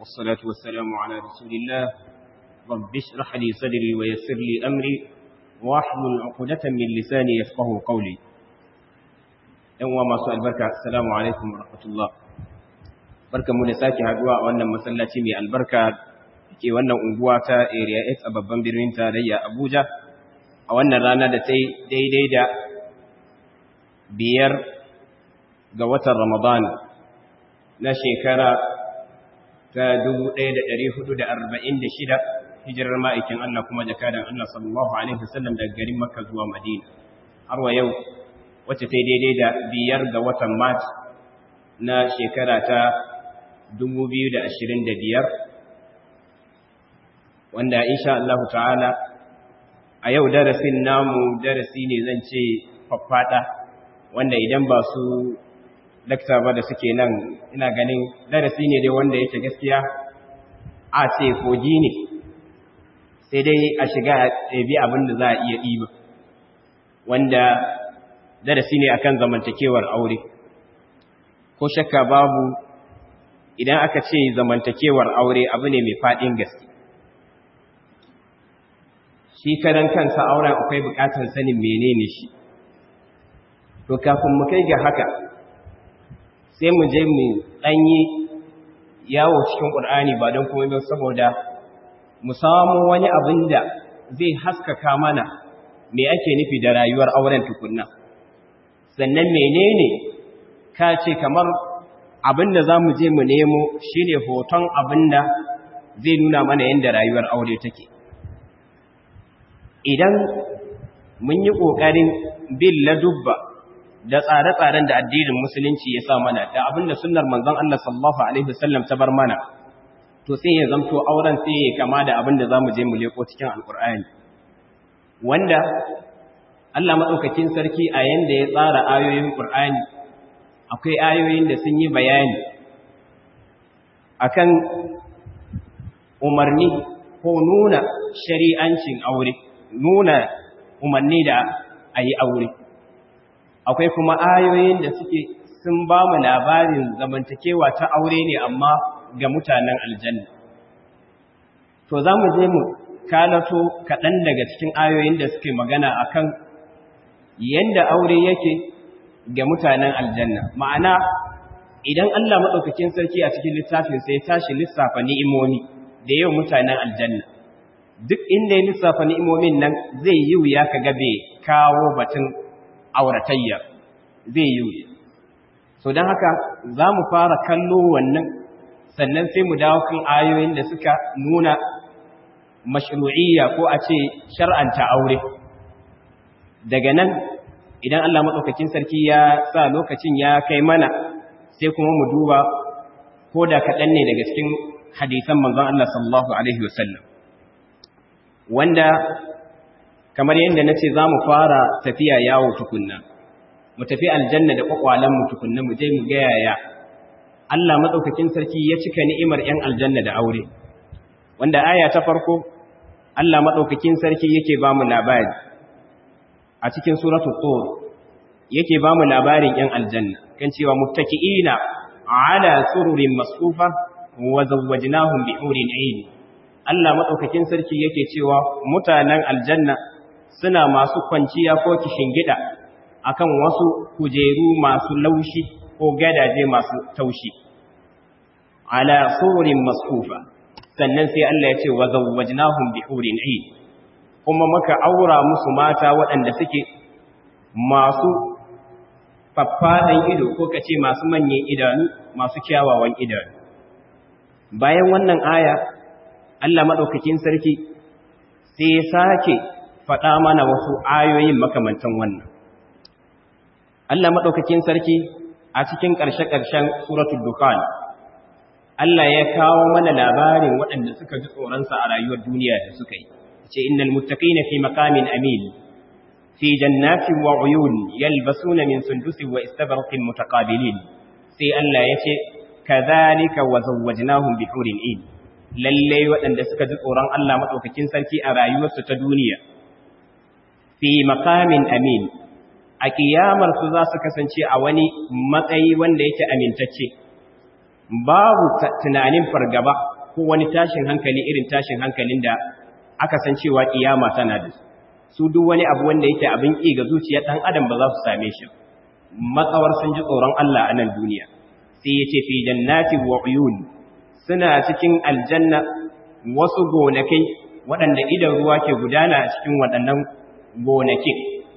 والصلاة والسلام على رسول الله رب اشرح لي صدري ويسر لي أمري واحلل عقدة من لساني يفقه قولي يوم ما سؤال بركة السلام عليكم ورحمة الله بركة منساكي هدواء وأن مسلتي من البركة ke wannan unguwa ta area 8 a babban birnin tarayya Abuja a wannan rana da ta daidai da biyar ga watan Ramadan na shekara ta 1446 hijirar ma'aikin Allah kuma jakadan Allah sallallahu alaihi wasallam daga garin Makka zuwa Madina har wa yau wacce ta daidai da biyar ga watan Mart na shekara ta 2025 wanda insha Allah ta'ala a yau darasin namu darasi ne zan ce faffada wanda idan ba su dakta ba da suke nan ina ganin darasi ne dai wanda yake gaskiya a ce kogi ne sai dai a shiga ɗabi abin da za a iya ɗiba wanda darasi ne akan zamantakewar aure ko shakka babu idan aka ce zamantakewar aure abu ne mai faɗin gaske shi karan kansa auren akwai bukatar sanin menene shi to kafin mu kai ga haka sai mu je mu danyi yawo cikin Qur'ani ba don kuma saboda mu samu wani abin da zai haskaka mana me ake nufi da rayuwar auren tukunna sannan menene ka ce kamar abin da za mu je mu nemo shine hoton abin da zai nuna mana yadda rayuwar aure take idan mun yi ƙoƙarin bin ladubba da tsare-tsaren da addinin musulunci ya sa mana da abin da sunnar manzon Allah sallallahu alaihi wasallam ta bar mana to sai ya zanto auren sai ya kama da abin da zamu je mu leko cikin alkur'ani wanda Allah madaukakin sarki a yanda ya tsara ayoyin Qur'ani akwai ayoyin da sun yi bayani akan umarni ko nuna shari'ancin aure nuna umarni da a yi aure akwai kuma ayoyin da suke sun ba mu labarin zamantakewa ta aure ne amma ga mutanen aljanna to za mu je mu kalato kaɗan daga cikin ayoyin da suke magana akan yadda aure yake ga mutanen aljanna ma'ana idan Allah maɗaukakin sarki a cikin littafin sai tashi lissafa ni'imomi da yau mutanen aljanna duk inda ya lissafa ni'imomin nan zai yi wuya ka gabe kawo batun auratayya zai yi wuya so don haka za mu fara kallo wannan sannan sai mu dawo kan ayoyin da suka nuna mashru'iyya ko a ce shar'anta aure daga nan idan Allah maɗaukakin sarki ya sa lokacin ya kai mana sai kuma mu duba ko da kaɗan ne daga cikin hadisan manzon Allah sallallahu alaihi wasallam wanda kamar yadda na ce za mu fara tafiya yawo tukunna mu tafi aljanna da kwakwalenmu tukunna mu je mu gayaya Allah maɗaukakin sarki ya cika ni'imar ‘yan aljanna da aure wanda aya ta farko Allah maɗaukakin sarki yake ba mu labari a cikin suratu tsoro yake ba mu labarin ‘yan aljanna kan cewa muttaki'ina ala sururin masufa wa zawwajnahum bi hurin 'ain Allah maɗaukakin sarki yake cewa mutanen aljanna suna masu kwanciya ko gida akan wasu kujeru masu laushi ko gadaje masu taushi ala surin masfufa sannan sai Allah ya ce wa zawwajnahum bi hurin 'ain kuma muka aura musu mata waɗanda suke masu faffaɗan ido ko kace masu manyan idanu masu kyawawan idanu bayan wannan aya Allah maɗaukakin sarki sai ya sake faɗa mana wasu ayoyin makamantan wannan. Allah maɗaukakin sarki a cikin ƙarshe-ƙarshen suratul Dukan, Allah ya kawo mana labarin waɗanda suka ji tsoronsa a rayuwar duniya da suka yi. Ce, Innal muttaƙina fi makamin amin, fi jannatin wa uyun yalbasuna min sundusin wa istabarqin mutaqabilin. Sai Allah ya ce, Kazalika wa zawwajnahum bi hurin in. lalle waɗanda suka ji tsoron Allah maɗaukakin sarki a rayuwarsu ta duniya, fi makamin amin, a ƙiyamarsu za su kasance a wani matsayi wanda yake amintacce, babu tunanin fargaba ko wani tashin hankali irin tashin hankalin da aka san cewa kiyama tana da su duk wani abu wanda yake abin ƙi ga zuciyar ɗan adam ba za su same shi matsawar sun ji tsoron Allah a nan duniya sai ya ce fi jannati wa uyun suna cikin aljanna wasu gonakai waɗanda idan ruwa ke gudana a cikin waɗannan gonakin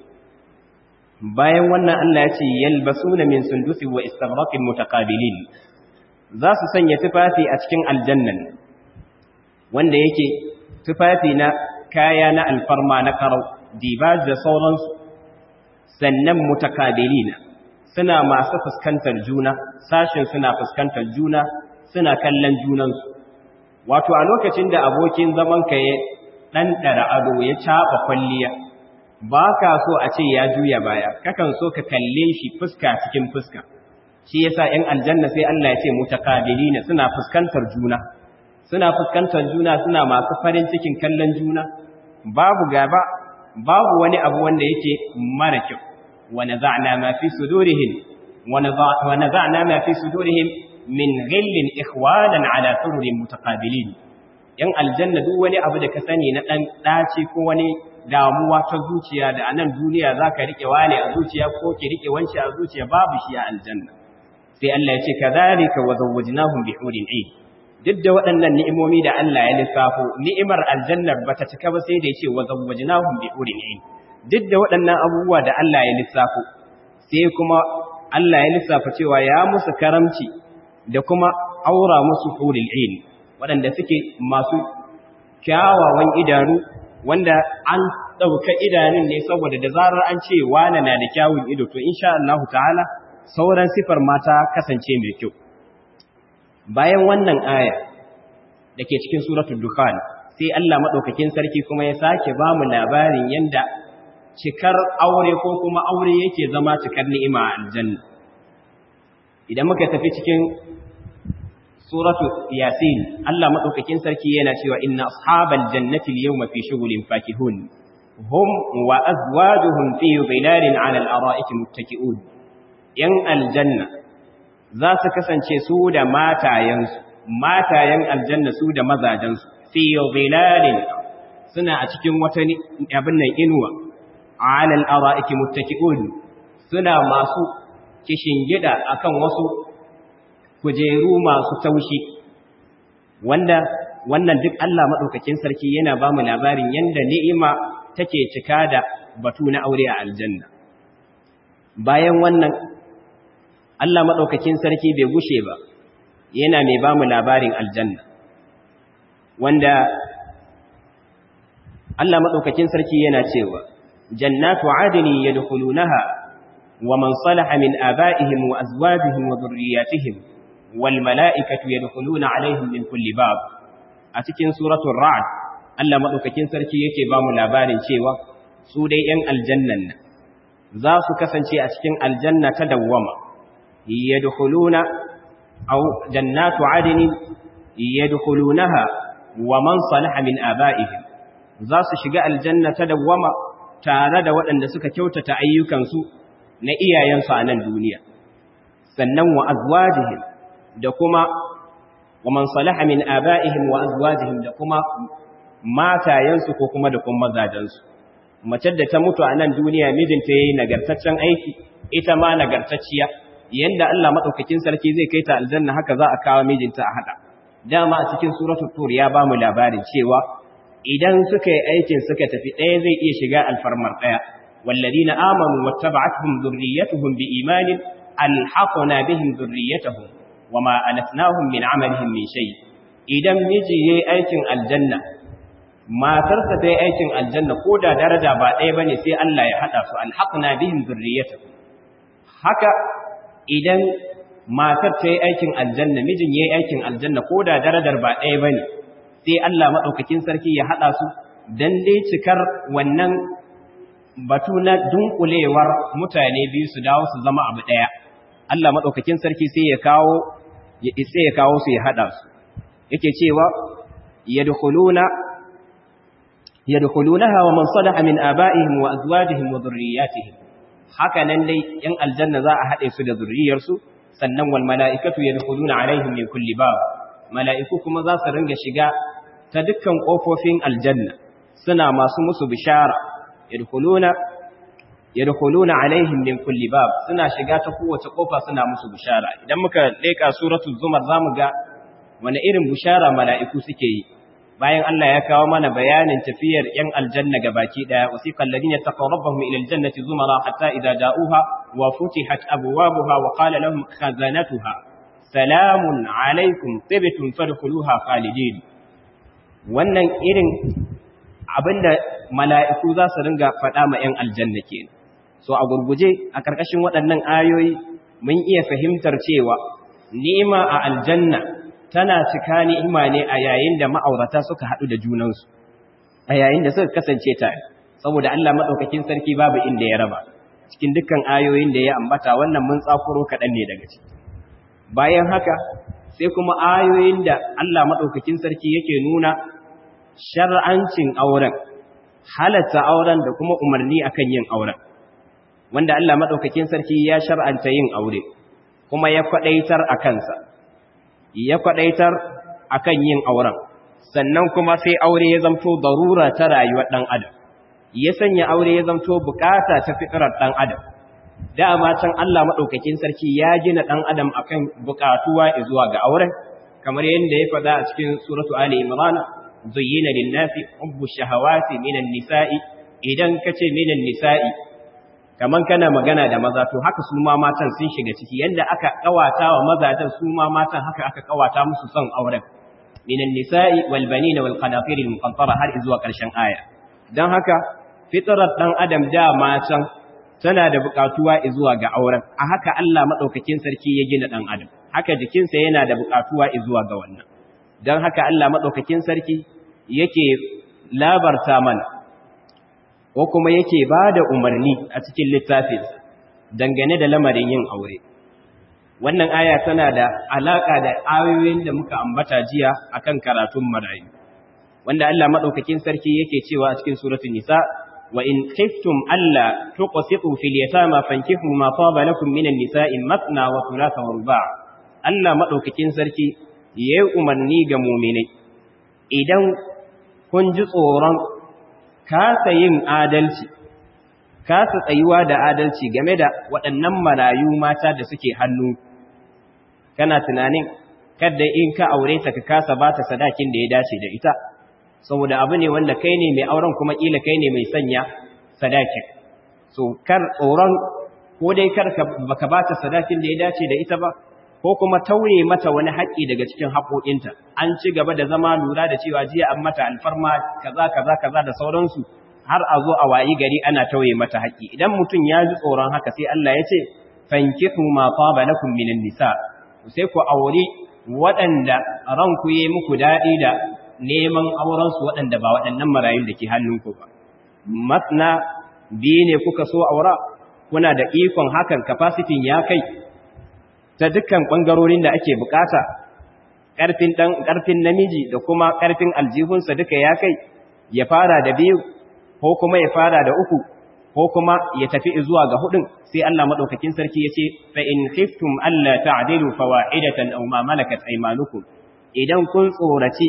bayan wannan Allah ya ce yalbasuna min sundusi wa istabraqin mutaqabilin za su sanya tufafi a cikin aljannan wanda yake tufafi na kaya na alfarma na karau dibaj da sauransu sannan mutakabilina suna masu fuskantar juna sashin suna fuskantar juna suna kallon junansu wato a lokacin da abokin zaman ka ya ɗanɗara ado ya caɓa kwalliya ba ka so a ce ya juya baya kakan so ka kalle shi fuska cikin fuska shi yasa 'yan aljanna sai Allah ya ce mutakabilina suna fuskantar juna suna fuskantar juna suna masu farin cikin kallon juna babu gaba babu wani abu wanda yake mara kyau wa naza'na ma fi sudurihim wa naza'na ma fi sudurihim min ghillin ikhwanan ala sururin mutaqabilin yan aljanna duk wani abu da ka sani na dan daci ko wani damuwa ta zuciya da anan duniya zaka rike wani a zuciya ko ki rike wanci a zuciya babu shi a aljanna sai Allah ya ce kadhalika wa zawwajnahum bi hurin 'ain duk da waɗannan ni'imomi da Allah ya lissafo ni'imar aljannar bata cika ba sai da yace wa zawwajnahum bi hurin 'ain duk da waɗannan abubuwa da Allah ya lissafo sai kuma Allah ya lissafa cewa ya musu karamci da kuma aura musu huril 'ain waɗanda suke masu kyawawan idanu wanda an ɗauka idanun ne saboda da zarar an ce wane na da kyawun ido to insha Allah ta'ala sauran sifar mata kasance mai kyau bayan wannan aya da ke cikin suratul dukhan sai Allah madaukakin sarki kuma ya sake ba mu labarin yanda cikar aure ko kuma aure yake zama cikar ni'ima a aljanna idan muka tafi cikin suratul yasin Allah madaukakin sarki yana cewa inna ashabal jannati al-yawma fi shughulin fakihun hum wa azwajuhum fi dhilalin 'ala al-ara'iki muttaki'un yan aljanna za su kasance su da matayensu matayen aljanna su da mazajensu fi dhilalin suna a cikin wata abin nan inuwa alal ara'iki muttaki'un suna masu kishingida akan wasu kujeru masu taushi wanda wannan duk Allah madaukakin sarki yana ba mu labarin yanda ni'ima take cika da batu na aure a aljanna bayan wannan Allah maɗaukakin sarki bai gushe ba yana mai ba mu labarin aljanna wanda Allah maɗaukakin sarki yana cewa jannatu adini yadkhulunaha wa man salaha min aba'ihim wa azwajihim wa dhurriyyatihim wal mala'ikatu yadkhuluna alaihim min kulli bab a cikin suratul ra'd Allah maɗaukakin sarki yake ba mu labarin cewa su dai 'yan aljannan nan za su kasance a cikin aljanna ta dawwama yadkhuluna aw jannatu adnin yadkhulunaha wa man salaha min aba'ihim za su shiga aljanna ta dawwama tare da waɗanda suka kyautata ayyukansu na iyayensu a nan duniya sannan wa azwajihim da kuma wa man salaha min aba'ihim wa azwajihim da kuma matayensu ko kuma da kuma mazajensu mace da ta mutu a nan duniya mijinta yayi nagartaccen aiki ita ma nagartacciya yanda Allah madaukakin sarki zai kai ta aljanna haka za a kawo mijinta a hada dama a cikin suratul tur ya ba mu labarin cewa idan suka yi aikin suka tafi ɗaya zai iya shiga alfarmar ɗaya walladina amanu wattaba'atuhum dhurriyyatuhum biimanin alhaqna bihim dhurriyyatuhum wama alatnahum min amalihim min shay idan miji yayi aikin aljanna matarsa ta yi aikin aljanna ko da daraja ba ɗaya bane sai Allah ya hada su alhaqna bihim dhurriyyatuhum haka idan matar ta yi aikin aljanna mijin ya yi aikin aljanna ko da darajar ba ɗaya ba ne sai Allah maɗaukakin sarki ya haɗa su don dai cikar wannan batu na dunkulewar mutane biyu su dawo su zama abu ɗaya Allah maɗaukakin sarki sai ya kawo ya sai ya kawo su ya haɗa su yake cewa yadkhuluna yadkhulunaha wa man salaha min aba'ihim wa azwajihim wa dhurriyyatihim haka nan dai ‘yan aljanna za a haɗe su da zurriyarsu sannan wal mala'ikatu yadkhuluna alaihim min kulli bab mala'iku kuma za su ringa shiga ta dukkan kofofin aljanna suna masu musu bishara yadkhuluna yadkhuluna alaihim min kulli bab suna shiga ta kowace kofa suna musu bishara idan muka leka suratul zumar zamu ga wani irin bishara mala'iku suke yi bayan Allah ya kawo mana bayanin tafiyar ‘yan aljanna ga baki ɗaya, wasiƙan ladin ya taƙa rabbahun ilal jannati zumara hatta idza ja'uha wa futihat abwabuha wa qala lahum khazanatuha salamun alaikum tibtum fadkhuluha khalidin wannan irin abinda mala'iku za su ringa faɗa ma ‘yan aljanna kenan so a gurguje a ƙarƙashin waɗannan ayoyi mun iya fahimtar cewa ni'ima a aljanna tana cika ni'ima ne a yayin da ma'aurata suka haɗu da junansu a yayin da suka kasance tare saboda Allah madaukakin sarki babu inda ya raba cikin dukkan ayoyin da ya ambata wannan mun tsakuro kaɗan ne daga ciki bayan haka sai kuma ayoyin da Allah madaukakin sarki yake nuna shar'ancin auren halatta auren da kuma umarni akan yin auren wanda Allah madaukakin sarki ya shar'anta yin aure kuma ya kwadaitar a kansa ya kwadaitar akan yin auren sannan kuma sai aure ya zamto darura ta rayuwar dan adam ya sanya aure ya zamto bukata ta fitrar dan adam dama can Allah madaukakin sarki ya gina dan adam akan bukatuwa zuwa ga auren kamar yadda ya faɗa a cikin suratu ali imran zuyyina lin-nasi hubbu shahawati minan nisa'i idan kace minan nisa'i kaman kana magana da maza to haka su ma matan sun shiga ciki yanda aka kawata wa mazajen su ma matan haka aka kawata musu son auren minan nisa'i wal banina wal qanatir al muqantara har zuwa karshen aya dan haka fitrar dan adam da matan tana da bukatuwa zuwa ga auren a haka Allah madaukakin sarki ya gina dan adam haka jikinsa yana da bukatuwa zuwa ga wannan dan haka Allah madaukakin sarki yake labarta mana ko kuma yake ba da umarni a cikin littafin dangane da lamarin yin aure wannan aya tana da alaka da ayoyin da muka ambata jiya akan karatun marayu wanda Allah madaukakin sarki yake cewa a cikin suratul nisa wa in khiftum alla tuqsitu fil yatama fankihu ma taba lakum minan nisa'i matna wa thulatha wa ruba' Allah madaukakin sarki yayi umarni ga mu'minai idan kun ji tsoron kasa yin adalci kasa tsayuwa da adalci game da waɗannan marayu mata da suke hannu kana tunanin kada in ka aure ta ka kasa ba ta sadakin da ya dace da ita saboda abu ne wanda kai ne mai auren kuma kila kai ne mai sanya sadakin so kar tsoron ko dai kar baka ba ta sadakin da ya dace da ita ba ko kuma tauye mata wani haƙƙi daga cikin haƙoƙinta an ci gaba da zama lura da cewa jiya an mata alfarma kaza kaza kaza da sauransu har a zo a wayi gari ana tauye mata haƙƙi idan mutum ya ji tsoron haka sai Allah ya ce fankihu ma taba lakum minan nisa sai ku aure waɗanda ranku yi muku daɗi da neman auren su waɗanda ba waɗannan marayun da ke hannunku ba masna biyu ne kuka so aura kuna da ikon hakan capacity ya kai ta dukkan ɓangarorin da ake bukata ƙarfin ɗan ƙarfin namiji da kuma ƙarfin aljihunsa duka ya kai ya fara da biyu ko kuma ya fara da uku ko kuma ya tafi zuwa ga hudun sai Allah madaukakin sarki yace fa in khiftum alla ta'dilu fawahidatan aw ma malakat aymanukum idan kun tsoraci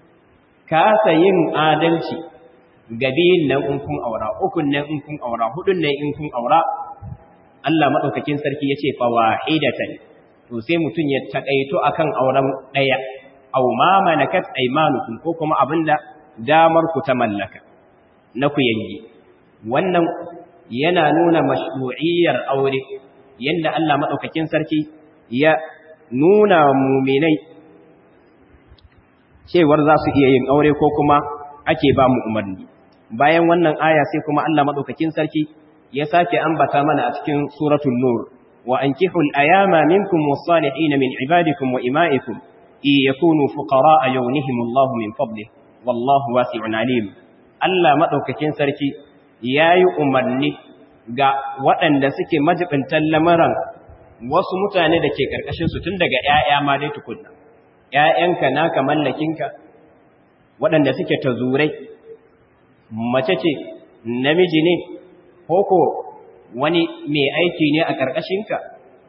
kasa yin adalci gabiyin nan in kun aura ukun nan in kun aura hudun nan in kun aura Allah madaukakin sarki yace fawahidatan to sai mutun ya takaito akan auren daya aw ma malakat aymanukum ko kuma abinda damar ku ta mallaka na ku yangi wannan yana nuna mashru'iyyar aure yanda Allah madaukakin sarki ya nuna mu'minai cewar za su iya yin aure ko kuma ake ba mu umarni bayan wannan aya sai kuma Allah madaukakin sarki ya sake ambata mana a cikin suratul nur wa ankihul ayama minkum was-salihin min ibadikum wa ima'ikum in yakunu fuqara yughnihimullahu min fadlihi wallahu wasi'un alim Allah madaukakin sarki yayi umarni ga waɗanda suke majibintan lamaran wasu mutane da ke karkashin su tun daga ƴaƴa ma dai tukunna ƴaƴanka naka mallakinka waɗanda suke tazurai mace ce namiji ne koko wani mai aiki ne a karkashinka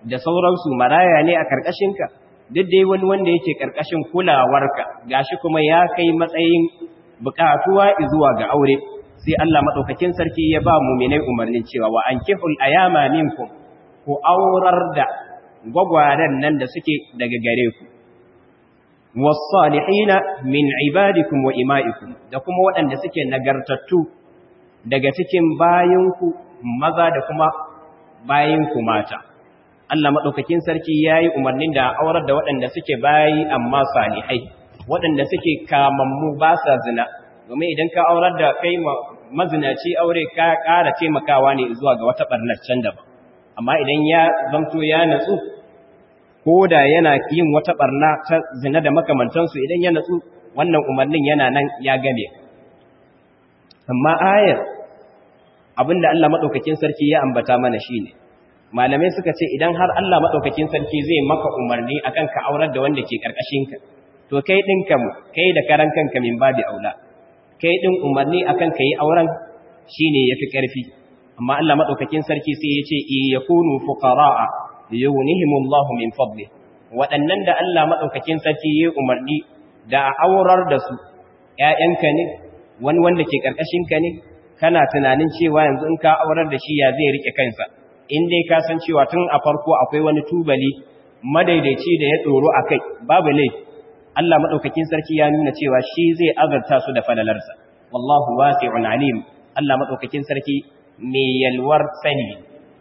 da sauransu maraya ne a karkashinka duk dai wani wanda yake karkashin kulawarka gashi kuma ya kai matsayin bukatuwa zuwa ga aure sai Allah madaukakin sarki ya ba mu'minai umarnin cewa wa ankihul ayama minkum ku aurar da gwagwaren nan da suke daga gare ku wasalihina min ibadikum wa ima'ikum da kuma waɗanda suke nagartattu daga cikin bayinku maza da kuma bayinku mata Allah madaukakin sarki yayi umarnin da aurar da waɗanda suke bayi amma salihai waɗanda suke kamammu ba sa zina domin idan ka aurar da kai mazinaci aure ka ƙara taimakawa ne zuwa ga wata ɓarnar can daban amma idan ya zamto ya natsu ko da yana yin wata ɓarna ta zina da makamantansu idan ya natsu wannan umarnin yana nan ya game amma ayar abinda Allah maɗaukakin sarki ya ambata mana shi ne malamai suka ce idan har Allah maɗaukakin sarki zai maka umarni akan ka aurar da wanda ke ƙarƙashinka to kai ɗinka mu kai da karan kanka min babi aula kai ɗin umarni akan ka yi auren shi ne ya fi ƙarfi amma Allah maɗaukakin sarki sai ya ce iya kunu fuqara'a yughnihimullahu min fadli waɗannan da Allah maɗaukakin sarki ya umarni da a aurar da su ƴaƴanka ne wani wanda ke ƙarƙashinka ne kana tunanin cewa yanzu in ka aurar da shi ya zai rike kansa in dai ka san cewa tun a farko akwai wani tubali madaidaici da ya tsoro akai babu laifi Allah madaukakin sarki ya nuna cewa shi zai azarta su da falalarsa wallahu wasi'un alim Allah madaukakin sarki mai yalwar sani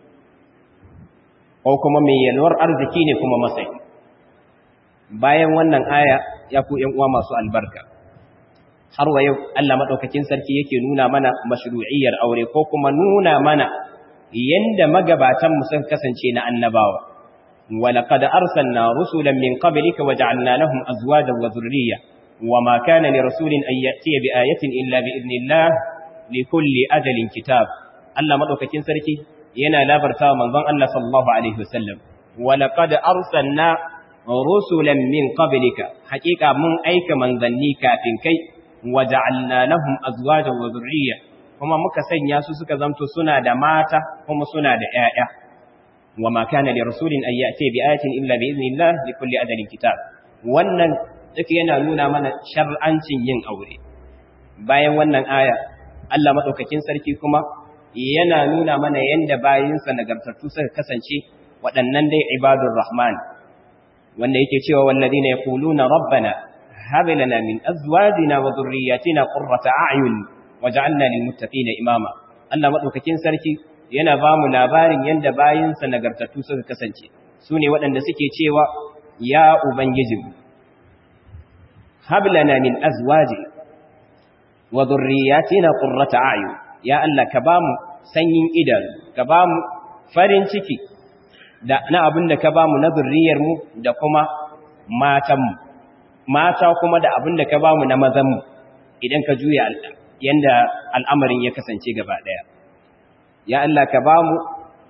ko kuma mai yalwar arziki ne kuma masai bayan wannan aya ya ku ƴan uwa masu albarka har wa yau Allah madaukakin sarki yake nuna mana mashru'iyyar aure ko kuma nuna mana yanda magabatan mu sun kasance na annabawa ولقد أرسلنا رسلا من قبلك وجعلنا لهم أزواجا وذرية وما كان لرسول أن يأتي بآية إلا بإذن الله لكل أجل كتاب الله مدوك كنسركي ينا لا برتا من ظن الله صلى الله عليه وسلم ولقد أرسلنا رسلا من قبلك حقيقة من أيك من ظنيك كي وجعلنا لهم أزواجا وذرية kuma muka sanya su suka zamto suna da mata kuma suna da ƴaƴa وما كان لرسول أن يأتي بآية إلا بإذن الله لكل أجل كتاب wannan duk yana nuna mana shar'ancin yin aure bayan wannan aya Allah madaukakin sarki kuma yana nuna mana yanda bayinsa nagartattu suka kasance waɗannan dai ibadur rahman wanda yake cewa walladina yaquluna rabbana hab lana min azwajina wa dhurriyyatina qurrata a'yun waj'alna lil muttaqina imama Allah madaukakin sarki yana ba mu labarin yadda bayinsa nagartattu suka kasance su ne waɗanda suke cewa ya ubangiji hablana min azwaji wa dhurriyyatina qurrata a'yun ya Allah ka bamu sanyin idanu ka bamu farin ciki da na abin da ka bamu na zurriyar mu da kuma matan mu mata kuma da abin da ka bamu na mazan mu idan ka juya yanda al'amarin ya kasance gaba daya ya Allah ka ba mu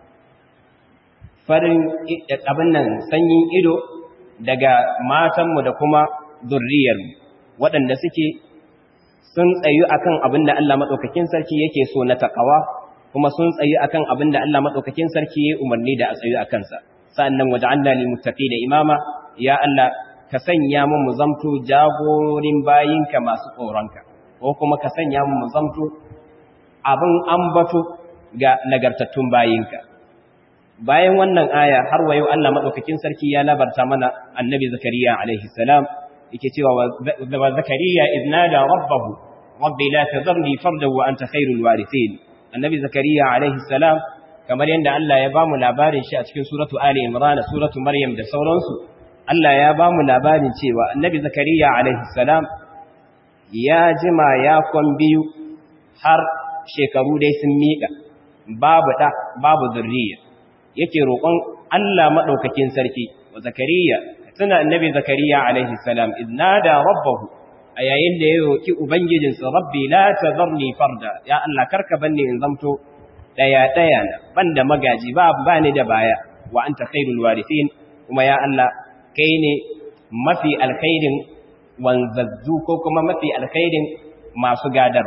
farin abin nan sanyin ido daga matanmu da kuma zurriyarmu waɗanda suke sun tsayu akan abin da Allah maɗaukakin sarki yake so na taƙawa kuma sun tsayu akan abin da Allah maɗaukakin sarki ya umarni da a tsayu a kansa sa'annan waje an dali mutafi da imama ya Allah ka sanya mu mu zamto jagorin bayinka masu tsoronka ko kuma ka sanya mu mu zamto abin ambato ga nagartattun bayinka bayan wannan aya har wayo Allah madaukakin sarki ya labarta mana annabi zakariya alaihi salam yake cewa wa zakariya idnada rabbahu rabbi la tadharni fardan wa anta khairul warithin annabi zakariya alaihi salam kamar yanda Allah ya bamu labarin shi a cikin suratu ali imran suratu maryam da sauransu Allah ya bamu labarin cewa annabi zakariya alaihi salam ya jima ya kwan biyu har shekaru dai sun miƙa babu ɗa babu zurriya yake roƙon Allah maɗaukakin sarki wa zakariya tuna annabi zakariya alaihi salam idnada rabbahu a yayin da ya roƙi ubangijinsa rabbi la tazarni farda ya Allah karka banni in zamto daya daya na banda magaji ba ba ni da baya wa anta khairul warithin kuma ya Allah kai ne mafi alkhairin wanzazzu ko kuma mafi alkhairin masu gadar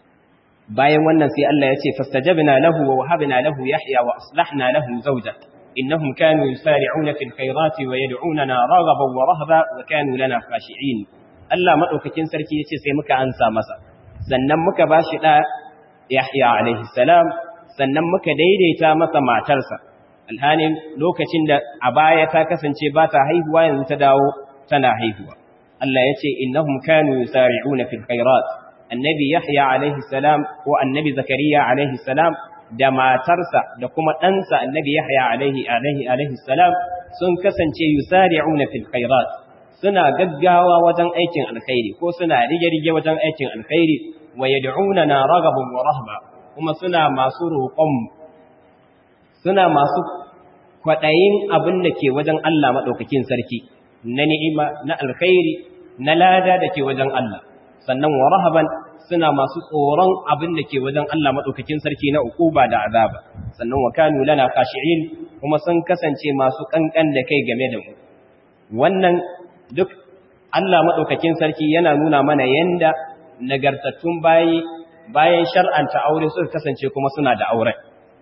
bayan wannan sai Allah ya ce fastajabna lahu wa wahabna lahu yahya wa aslahna lahu zawja innahum kanu yusari'una fil khairati wa yad'unana raghaban wa rahaba wa kanu lana khashi'in Allah madaukakin sarki yace sai muka ansa masa sannan muka bashi da Yahya alaihi salam sannan muka daidaita masa matarsa alhanin lokacin da a baya ta kasance ba ta haihuwa yanzu ta dawo tana haihuwa Allah yace innahum kanu yusari'una fil khairat annabi Yahya alaihi salam ko annabi Zakariya alaihi salam da matarsa da kuma ɗansa annabi Yahya alaihi alaihi alaihi salam sun kasance yusari'una fil khairat suna gaggawa wajen aikin alkhairi ko suna rige-rige wajen aikin alkhairi wa yad'unana raghaban wa rahba kuma suna masu roƙon suna masu kwaɗayin abin da ke wajen Allah madaukakin sarki na ni'ima na alkhairi na lada da ke wajen Allah sannan wa rahaban suna masu tsoron abin da ke wajen Allah maɗaukakin sarki na ukuba da azaba sannan wa kanu lana khashi'in kuma sun kasance masu kankan da kai game da mu wannan duk Allah maɗaukakin sarki yana nuna mana yanda nagartattun bayi bayan shar'anta aure suka kasance kuma suna da aure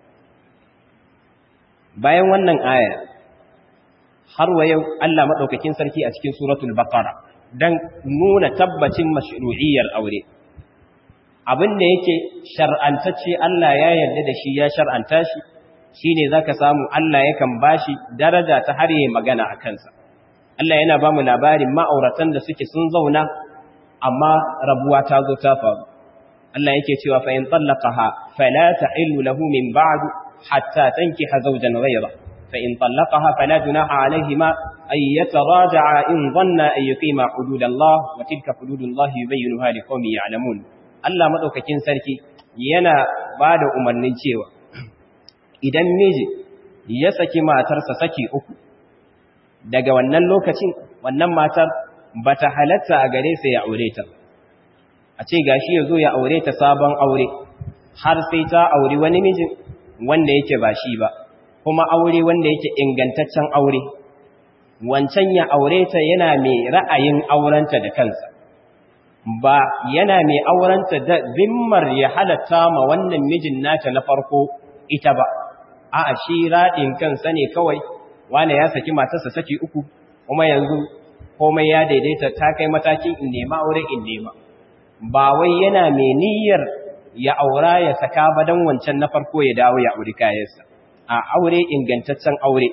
bayan wannan aya har wa yau Allah maɗaukakin sarki a cikin suratul baqara dan nuna tabbacin mashru'iyyar aure abin da yake shar'antacce Allah ya yarda da shi ya shar'anta shi shine zaka samu Allah yakan bashi daraja ta har yayin magana a kansa Allah yana ba mu labarin ma'auratan da suke sun zauna amma rabuwa ta zo ta faru Allah yake cewa fa in tallaqaha fala ta'illu lahu min ba'd hatta tankiha zawjan ghayra fa in tallaqaha fala junaha alayhima ay yataraja'a in dhanna ay yuqima hududallah wa tilka hududullah yubayyinuha liqaumin ya'lamun Allah maɗaukakin sarki yana ba da umarnin cewa idan miji ya saki matarsa saki uku daga wannan lokacin wannan matar ba ta halatta a gare sa ya aure ta a ce gashi ya zo ya aure ta sabon aure har sai ta aure wani mijin wanda yake ba shi ba kuma aure wanda yake ingantaccen aure wancan ya aure ta yana mai ra'ayin aurenta da kansa ba yana mai aurenta da zimmar ya halatta ma wannan mijin nata na farko ita ba a'a shi radin kansa ne kawai wani ya saki matarsa saki uku kuma yanzu komai ya daidaita ta kai matakin in nema aure in nema ba wai yana mai niyyar ya aura ya saka ba dan wancan na farko ya dawo ya auri kayansa a aure ingantaccen aure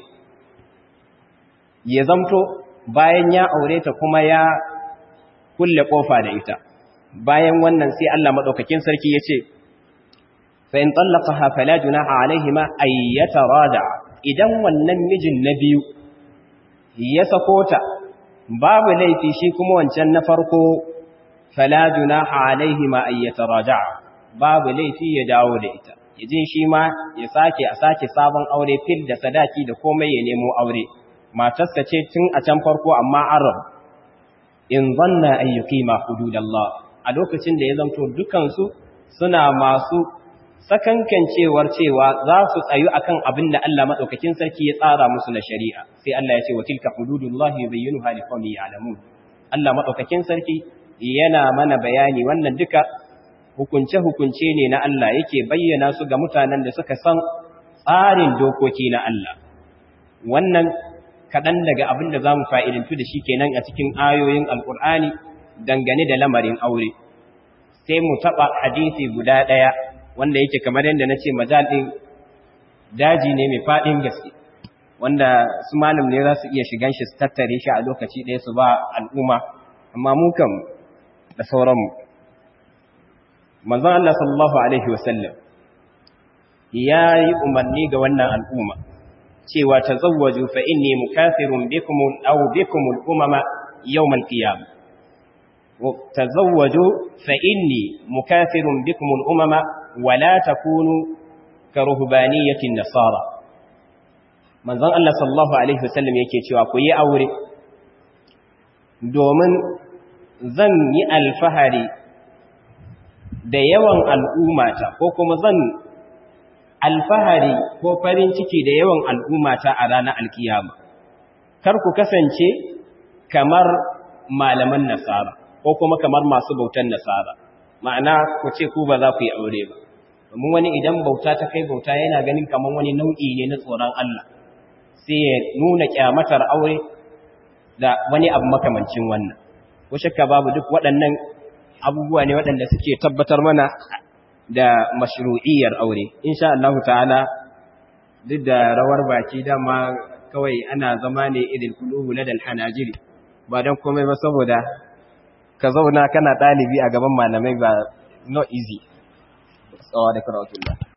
ya zamto bayan ya aure ta kuma ya kulle kofa da ita bayan wannan sai Allah madaukakin sarki yace fa in tallaqaha fala junaha alaihima ay yatarada idan wannan mijin na biyu ya sako ta babu laifi shi kuma wancan na farko fala junaha alaihima ay yataraja babu laifi ya dawo da ita yaje shi ma ya sake a sake sabon aure fil da sadaki da komai ya nemo aure matarsa ce tun a can farko amma arab in zanna an yuqima hududallah a lokacin da ya zanto dukansu suna masu sakankancewar cewa za su tsayu akan abin da Allah madaukakin sarki ya tsara musu na shari'a sai Allah ya ce wa tilka hududullah yubayyinuha liqaumin ya'lamun Allah madaukakin sarki yana mana bayani wannan duka hukunce hukunce ne na Allah yake bayyana su ga mutanen da suka san tsarin dokoki na Allah wannan kaɗan daga abin da za mu fa'idantu da shi kenan a cikin ayoyin alƙur'ani dangane da lamarin aure sai mu taɓa hadisi guda ɗaya wanda yake kamar yadda na ce majalin daji ne mai faɗin gaske wanda su malam ne za su iya shigan shi su tattare shi a lokaci ɗaya su ba al'umma amma mu kam da sauranmu manzon Allah sallallahu alaihi wasallam ya yi umarni ga wannan al'umma cewa tazawwaju fa inni mukathirun bikum aw bikum al-umama yawm al-qiyam tazawwaju fa inni mukathirun bikum al-umama wa la takunu ka ruhbaniyatin nasara manzon Allah sallallahu alaihi wasallam yake cewa ku yi aure domin zan yi alfahari da yawan al'ummata ko kuma zan alfahari ko farin ciki da yawan al'ummata a ranar alkiyama kar ku kasance kamar malaman nasara ko kuma kamar masu bautan nasara ma'ana ku ce ku ba za ku yi aure ba domin wani idan bauta ta kai bauta yana ganin kamar wani nau'i ne na tsoron Allah sai ya nuna kyamatar aure da wani abu makamancin wannan ko shakka babu duk waɗannan abubuwa ne waɗanda suke tabbatar mana da mashru'iyyar aure insha Allah ta'ala duk da rawar baki dama kawai ana zama ne idil qulubu ladal hanajiri ba dan komai ba saboda ka zauna kana dalibi a gaban malamai ba no easy tsawa da karatullah